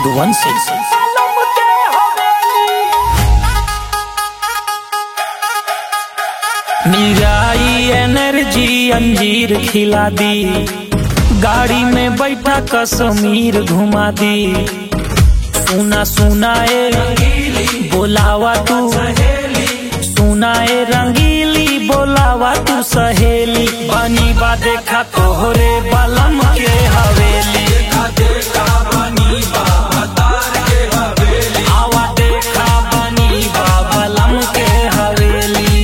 मधुवंशी Mirae energy अंजीर खिला दी गाड़ी में बैठा कश्मीर घुमा दी सुना सुना ए बोलावा तू सुनाए रंगीली बोलावा तू सहेली बनी बा देखा तोहरे बलम के हवेली आवा देखा बनी बा बलम के हवेली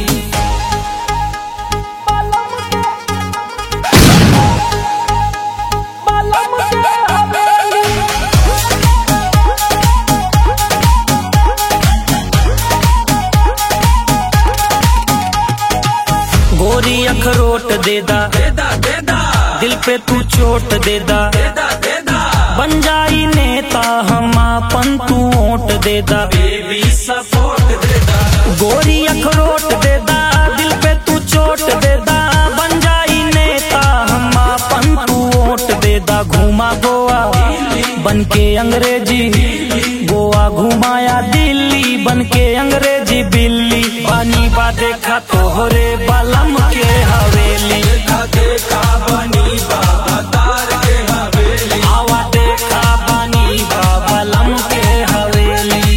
गोरी अखरोट दे दा दिल पे तू चोट दे दा बन जाई नेता हम आपन तू ओट दे दा गोरी अखरोट दे दा दिल पे तू चोट दे दा बन जाई नेता हम आपन तू ओट दे दा घुमा गोवा बन के अंग्रेजी गोवा घुमाया दिल्ली बन के अंग्रेजी बिल्ली बानी बा देखा तोहरे बलम के हवेली आवा देखा बानी बा बलम के हवेली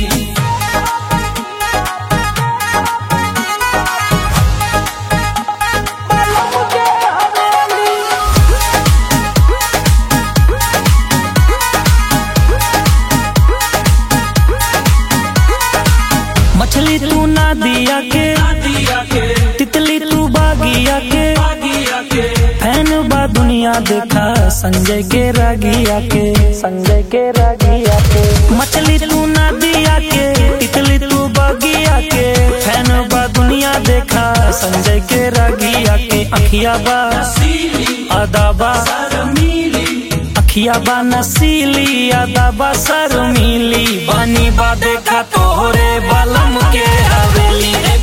मछली तू ना दिया के तितली तू बागिया के फैन बा दुनिया देखा संजय के रागिया के संजय के रागिया के मछली तू ना दिया के तितली तू बागिया के फैन बा दुनिया देखा संजय के रागिया के अखिया बा अदाबा अखिया बा नसीली अदाबा शर्मीली बानी बा देखा तोहरे बलम के हवेली